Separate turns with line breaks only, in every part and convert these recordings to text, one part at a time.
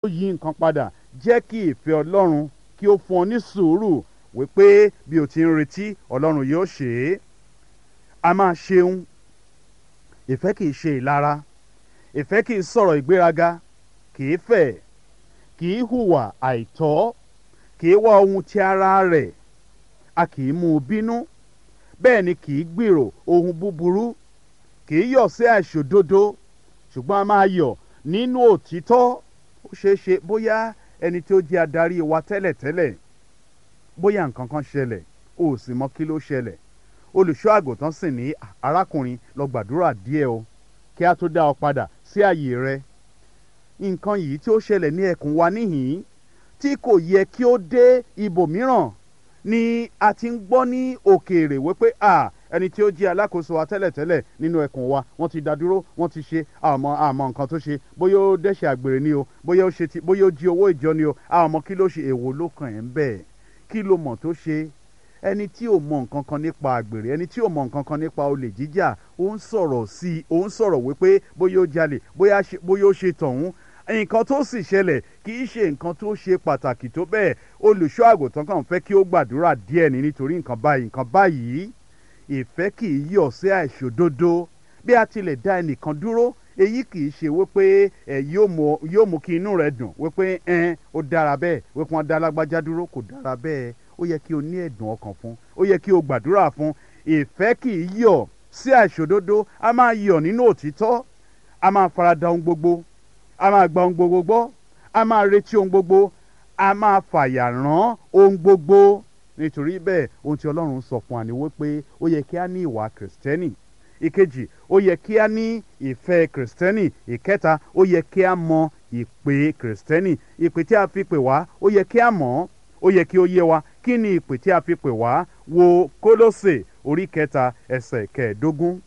yí nǹkan padà jẹ́ kí ìfẹ́ ọlọ́run kí ó fún ọ ní sùúrù wípé bí o ti ń retí ọlọ́run yóò ṣe é a máa ṣeun ìfẹ́ kìí ṣe ìlara ìfẹ́ kìí sọ̀rọ̀ ìgbéraga kìí fẹ̀ kìí hùwà àìtọ́ kìí wá ohun ti ara rẹ̀ a kìí mú un bínú bẹ́ẹ̀ ni kìí gbèrò ohun búburú kìí yọ̀ sí àìṣòdodo ṣùgbọ́n a máa yọ̀ nínú òtítọ́ ó ṣeé ṣe bóyá ẹni tí ó jẹ́ adarí wa tẹ́lẹ̀tẹ́lẹ̀ bóyá nǹkan kan ṣẹlẹ̀ o ò sì mọ kí ló ṣẹlẹ̀ olùṣọ́ àgùntàn sì ní arákùnrin lọ gbàdúrà díẹ̀ o kí a tó dá ọ padà sí àyè rẹ nǹkan yìí tí ó ṣẹlẹ̀ ní ẹkùn wa níhìn-ín tí kò yẹ kí ó dé ibòmíràn ni a ti ń gbọ́ ní òkèèrè wípé a ẹni tí ó jẹ́ alákòóso wa tẹ́lẹ̀tẹ́lẹ̀ nínú ẹkùn wa wọ́n ti dá dúró wọ́n ti ṣe àmọ́ àmọ́ nǹkan tó ṣe bóyá ó dẹ́ṣẹ̀ àgbèrè ni o bóyá ó ṣe ti bóyá ó jí owó ìjọ ni o àmọ́ kí ló ṣe èwo ló kàn ẹ́ ń bẹ́ẹ̀ kí ló mọ̀ tó ṣe ẹni tí ò mọ nǹkan kan nípa àgbèrè ẹni tí ò mọ nǹkan kan nípa olè jíjà ó ń sọ̀rọ̀ sí i ó ń sọ̀rọ̀ wípé bóyá ó jalè bóyá ó ṣe tọ̀hún nǹkan tó sì ṣẹlẹ̀ kì í ṣe nǹkan tó ṣe pàtàkì tó bẹ́ẹ̀ olùṣọ́ àgùntàn kan fẹ́ kí ó gbàdúrà díẹ̀ ní nítorí nǹkan báyìí nǹkan báyìí ìfẹ́ kì í yọ̀ sí àìṣòdodo bí a tilẹ̀ dá ẹnìkan dúró èyí kì í ṣe wípé ẹ yóò mú kí inú rẹ dùn wípé ẹn ó dára bẹ́ẹ̀ wípé wọ́n dá lágbájá dúró kò dára bẹ́ẹ̀ ó yẹ kí o ní ẹ̀dùn ọkàn fún ó yẹ kí o gbàdúrà fún ìfẹ́ kì í yọ̀ sí àìṣòdodo a máa yọ̀ nínú òtítọ́ a máa farada ohun gbogbo a máa gba ohun gbogbo gbọ́ a máa retí ohun gbogbo a máa fàyà rán ohun gbogbo nítorí bẹ́ẹ̀ ohun tí ọlọ́run sọ fún wa ni wípé ó yẹ kí a ní ìwà kìrìsìtẹ́nì ìkejì ó yẹ kí a ní ìfẹ́ kìrìsìtẹ́nì ìkẹta ó yẹ kí a mọ ìpè kìrìsìtẹ́nì ìpè tí a fi pè wá ó yẹ kí a mọ̀ ó yẹ kí ó yé wa kí ni ìpè tí a fi pè wá wo kólósè orí kẹta ẹsẹ̀ kẹẹ̀ẹ́dógún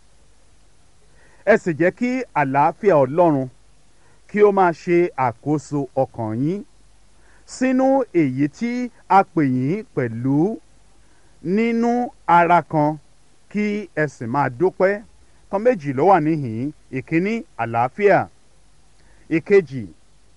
ẹ sì jẹ́ kí àlàáfíà ọlọ́run kí ó máa ṣe àkóso ọkàn yín sínú èyí tí a pè yín pẹ̀lú nínú ara kan kí ẹ sì máa dúpẹ́ kan méjì ló wà níhìn ìkíní àlàáfíà ìkejì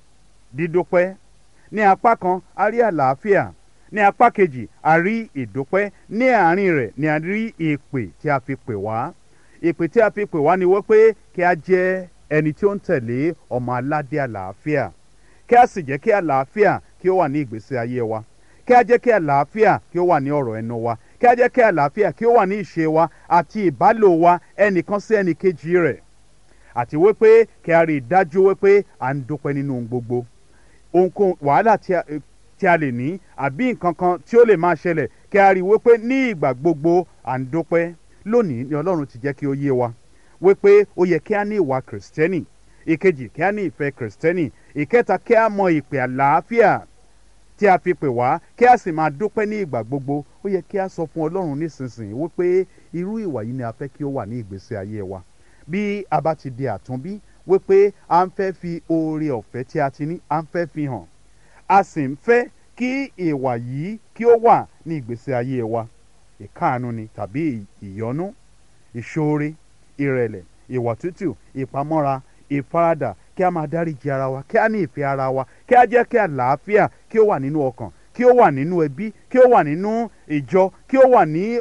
dídúpẹ́ ní apá kan a rí àlàáfíà ní apá kejì a rí ìdúpẹ́ ní àárín rẹ̀ ni a rí ìpè tí a fi pè wá ìpè tí a fi pè wá ni wípé kí a jẹ́ ẹni tí ó ń tẹ̀lé ọmọ aládé àlàáfíà kí a sì jẹ́ kí àlàáfíà kí ó wà ní ìgbésí ayé wa kí a jẹ́ kí àlàáfíà kí ó wà ní ọ̀rọ̀ ẹnu wa kí a jẹ́ kí àlàáfíà kí ó wà ní ìṣe wa àti ìbálò wa ẹnìkan sí ẹnìkejì rẹ̀ àti wípé kí a rí i dájú wípé à ń dúpẹ́ nínú ohun gbogbo ohunkóhun wàhálà tí a lè ní àbí nǹkan kan tí ó lè máa ṣẹlẹ̀ kí a rí i wípé ní ìgbà gbogbo à ń dúpẹ́ lónìí ni ọlọ́run ti jẹ́ kí ó yé wa wípé ó yẹ kí a ní ìwà kìrìsìtẹ́nì ìkejì kí a ní ìfẹ́ kìrìsìtẹ́nì ìkẹta kí a mọ ìpè àlàáfíà tí a fi pè wá kí a sì máa dúpẹ́ ní ìgbà gbogbo ó yẹ kí a sọ fún ọlọ́run nísinsìnyí wípé irú ìwà yìí ni a fẹ́ kí ó wà ní ìgbésí ayé wa bí a bá ti di àtúnbí wípé a ń fẹ́ fi oore ọ̀fẹ́ tí a ti ní a ń fẹ́ fi hàn a sì ń fẹ́ kí ìwà yìí kí ó wà ní ìgbésí ayé wa ìkáàánú ni tàbí ìyọ́nú ìṣoore ìrẹ̀lẹ̀ ìwà tútù ìpamọ́ra ìfaradà kí a máa dáríji ara wa kí a ní ìfẹ́ ara wa kí a jẹ́ kí àlàáfíà kí ó wà nínú ọkàn kí ó wà nínú ẹbí kí ó wà nínú ìjọ kí ó wà ní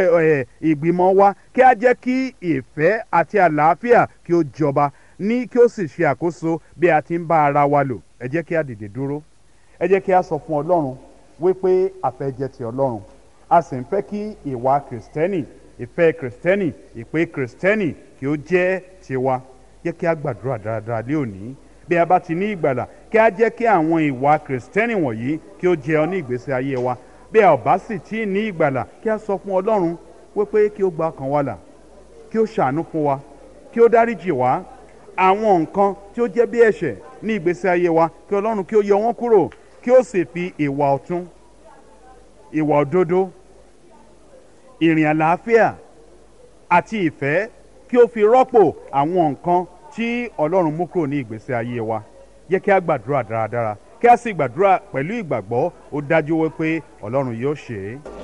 ìgbìmọ̀ wa kí a jẹ́ kí ìfẹ́ àti àlàáfíà kí ó jọba ní kí ó sì ṣe àkóso bí a ti ń bá ara wa lò ẹ jẹ́ kí a dìde dúró ẹ jẹ́ kí a sọ fún ọlọ́run wípé àfẹ́ jẹ́ ti ọlọ́run a sì ń fẹ́ kí ìwà kìrìsìtẹ́nì ìfẹ́ kìrìsìtẹ́nì ìpè kìrìsìtẹ́nì kí ó jẹ́ tiwa jẹ́ kí a gbàdúrà dáradára lé òní bí a bá ti ní ìgbàlà kí a jẹ́ kí àwọn ìwà kìrìsìtẹ́nì wọ̀nyí kí ó jẹ ọ ní ìgbésí ayé wa bí a ò bá sì tí ì ní ìgbàlà kí a sọ fún ọlọ́run wípé kí ó gba ọkàn wa là kí ó ṣàánú fún wa kí ó dáríjì wá àwọn nǹkan tí ó jẹ́ bí ẹ̀ṣẹ̀ ní ìgbésí ayé wa kí ọlọ́run kí ó yọ wọ́n kúrò kí ó sì fi ìwà ọ̀tún ìwà òdodo ìrìn àlàáfíà àti ìfẹ́ kí ó fi rọ́pò àwọn nǹkan tí ọlọ́run mú kúrò ní ìgbésí ayé wa yẹ kí a gbàdúrà dáradára kí a sì gbàdúrà pẹ̀lú ìgbàgbọ́ ó dájú wípé ọlọ́run yóò ṣe é.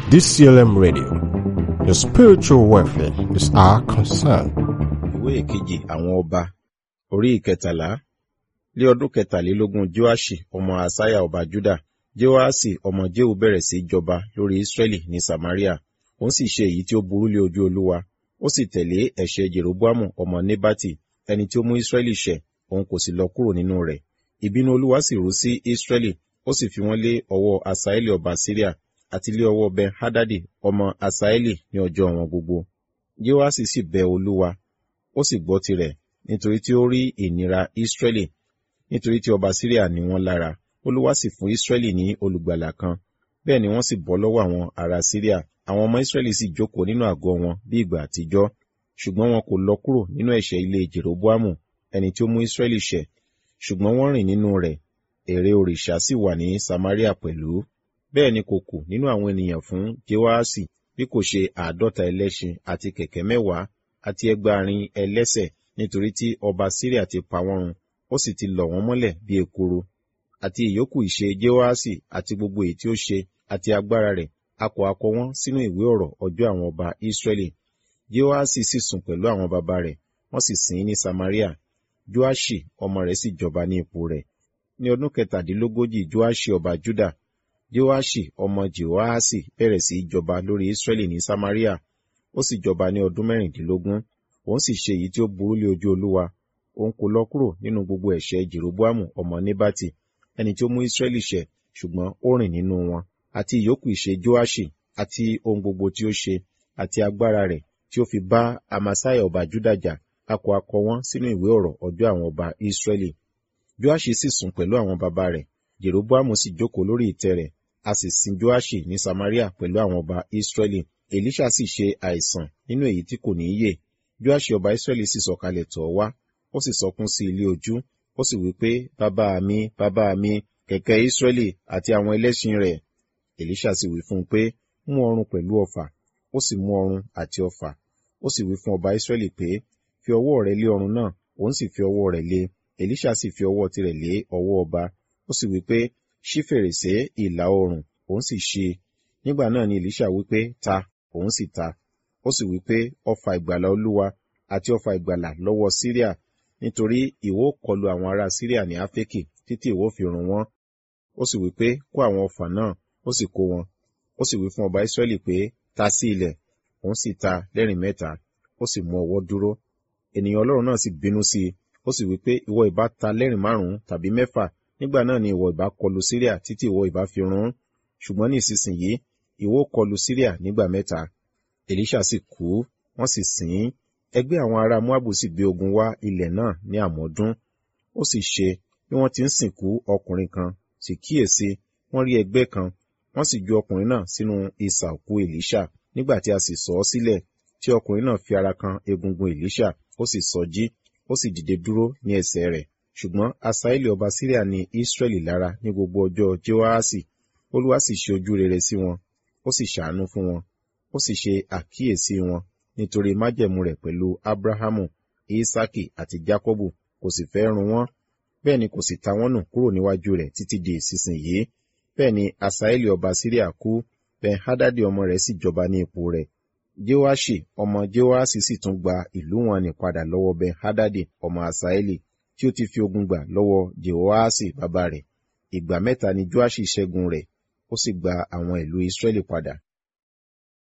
DCLM Radio. Your spiritual welfare is our concern.
ìwé ìkejì àwọn ọba orí ìkẹtàlá lé ọdún kẹtàlélógún joashi ọmọ asaya ọba juda joasi ọmọ jehu bẹ̀rẹ̀ sí í jọba lórí israẹli ní samaria òun sì ṣe èyí tí ó burú lé ojú olúwa ó sì tẹ̀lé ẹ̀ṣẹ̀ jeroboamu ọmọ nebati ẹni tí ó mú israẹli ṣẹ̀ òun kò sì lọ kúrò nínú rẹ̀ ìbínú olúwa sì rú sí israẹli ó sì fi wọ́n lé ọwọ́ asaeli ọba syria àti lé ọwọ́ ben hadadi ọmọ asaeli ní ọjọ́ wọn gbogbo joasi sì bẹ olúwa ó sì gbọ́ tirẹ̀ nítorí tí ó rí ìnira Ísírẹ́lì nítorí tí ọba Síríà ní wọ́n lára olúwa sì fún Ísírẹ́lì ní olùgbàlà kan bẹ́ẹ̀ ni wọ́n sì bọ́ lọ́wọ́ àwọn ará Síríà àwọn ọmọ Ísírẹ́lì sì jókòó nínú àgọ́ wọn bí ìgbà àtijọ́ ṣùgbọ́n wọn kò lọ kúrò nínú ẹ̀ṣẹ̀ ilé Jeroboamu ẹni tí ó mú Ísírẹ́lì ṣẹ̀ ṣùgbọ́n wọ́n rìn nínú rẹ̀ ère òrìṣà sì wà ní Samaria pẹ̀lú bẹ́ẹ̀ ni kò kù nínú àwọn ènìyàn fún Jehoaṣi bí kò ṣe àádọ́ta ẹlẹ́ṣin àti kẹ̀kẹ́ mẹ́wàá àti ẹgbàárin ẹlẹ́sẹ̀ nítorí tí ọba Síríà ti pa wọ́n run ó sì ti lọ̀ wọ́n mọ́lẹ̀ bí ekuru àti ìyókù ìṣe Jehoaṣi àti gbogbo èyí tí ó ṣe àti agbára rẹ̀ a kò akọ wọ́n sínú ìwé ọ̀rọ̀ ọjọ́ àwọn ọba Ísírẹ́lì Jehoaṣi sì sùn pẹ̀lú àwọn baba rẹ̀ wọ́n sì sìn ín ní Samaria Joaṣi ọmọ rẹ̀ sì jọba ní ipò rẹ̀ ní ọdún kẹtàdínlógójì Joaṣi ọba Juda Joaṣi ọmọ Jehoaṣi bẹ̀rẹ̀ sí í jọba lórí Ísírẹ́lì ní Samaria ó sì jọba ní ọdún mẹ́rìndínlógún òun sì ṣe èyí tí ó burú lé ojú olúwa òun kò lọ kúrò nínú gbogbo ẹ̀ṣẹ̀ jeroboamu ọmọ nebati ẹni tí ó mú israẹli ṣẹ̀ ṣùgbọ́n ó rìn nínú wọn àti ìyókù ìṣe joashi àti ohun gbogbo tí ó ṣe àti agbára rẹ̀ tí ó fi bá amasai ọba juda jà a kò akọ wọn sínú ìwé ọ̀rọ̀ ọjọ́ àwọn ọba israẹli joashi sì sùn pẹ̀lú àwọn baba rẹ̀ jeroboamu sì jókòó lórí ìtẹ́ rẹ̀ a sì sin joashi ní samaria pẹ̀lú àwọn ọba israẹli Èlíṣà sì ṣe àìsàn nínú èyí tí kò ní yè. Joaṣi ọba Ísírẹ́lì sì sọ̀kalẹ̀ tọ̀ ọ́ wá, ó sì sọkún sí ilé ojú, ó sì wí pé, bàbá mi, bàbá mi, kẹ̀kẹ́ Ísírẹ́lì àti àwọn ẹlẹ́ṣin rẹ̀. Èlíṣà sì wí fún un pé, mú ọrùn pẹ̀lú ọfà, ó sì mú ọrùn àti ọfà. Ó sì wí fún ọba Ísírẹ́lì pé, fi ọwọ́ rẹ lé ọrùn náà, òun sì fi ọwọ́ rẹ̀ lé. Èlíṣà sì fi ọwọ́ tirẹ̀ lé ọwọ́ ọba. Ó sì wí pé, ṣí fèrèsé ìlà oòrùn, òun sì ṣí. Nígbà náà ni Èlíṣà wí pé, ta, òun sì ta ó sì wí pé ọfà ìgbàlà olúwa àti ọfà ìgbàlà lọ́wọ́ síríà nítorí ìwọ kọlu àwọn ará síríà ní áfíríkì títí ìwọ fi run wọ́n ó sì wí pé kó àwọn ọfà náà ó sì kó wọn ó sì wí fún ọba ìsírẹ́lì pé ta sí ilẹ̀ òun sì ta lẹ́rìn mẹ́ta ó sì mú ọwọ́ dúró ènìyàn ọlọ́run náà sì bínú sí i ó sì wí pé ìwọ ìbá ta lẹ́rìn márùn-ún tàbí mẹ́fà nígbà náà ni ìwọ ìbá kọlu síríà títí ìwọ ìbá fi run ṣùgbọ́n ní ìsinsìnyí ìwọ kọlu Síríà nígbà mẹ́ta. Èlíṣà sì kú, wọ́n sì sìn ín. Ẹgbẹ́ àwọn ará Moabu sì gbé ogun wá ilẹ̀ náà ní àmọ́dún. Ó sì ṣe bí wọ́n ti ń sìnkú ọkùnrin kan, sì kíyèsí, wọ́n rí ẹgbẹ́ kan, wọ́n sì ju ọkùnrin náà sínú isà òkú Èlíṣà. Nígbà tí a sì sọ ọ́ sílẹ̀, tí ọkùnrin náà fi ara kan egungun Èlíṣà, ó sì sọjí, ó sì dìde dúró ní ẹsẹ̀ rẹ̀. Ṣùgbọ́n Asaeli ọba Síríà ní Ísírẹ́lì lára ní gbogbo ọjọ́ Jehoaṣi. Olúwa sì ṣe ojú rere sí wọn, ó sì ṣàánú fún wọn ó sì ṣe àkíyèsí wọn nítorí májẹ̀mú rẹ̀ pẹ̀lú abrahamu isaki àti jacobu kò sì fẹ́ run wọ́n bẹ́ẹ̀ ni kò sì ta wọ́n nù kúrò níwájú rẹ̀ títí di ìsinsìnyí bẹ́ẹ̀ ni asaeli ọba syria kú ben hadadi ọmọ rẹ̀ sì jọba ní ipò rẹ̀ jehoashi ọmọ jehoashi sì tún gba ìlú wọn ní padà lọ́wọ́ ben hadadi ọmọ asaeli tí ó ti fi ogun gbà lọ́wọ́ jehoashi bàbá rẹ̀ ìgbà mẹ́ta ni joashi ṣẹ́gun rẹ̀ ó sì gba àwọn ìlú Ísírẹ́lì padà.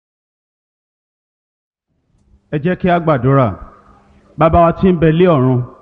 ẹ jẹ́ kí a gbàdúrà bàbá wa tí ń bẹ lé ọ̀run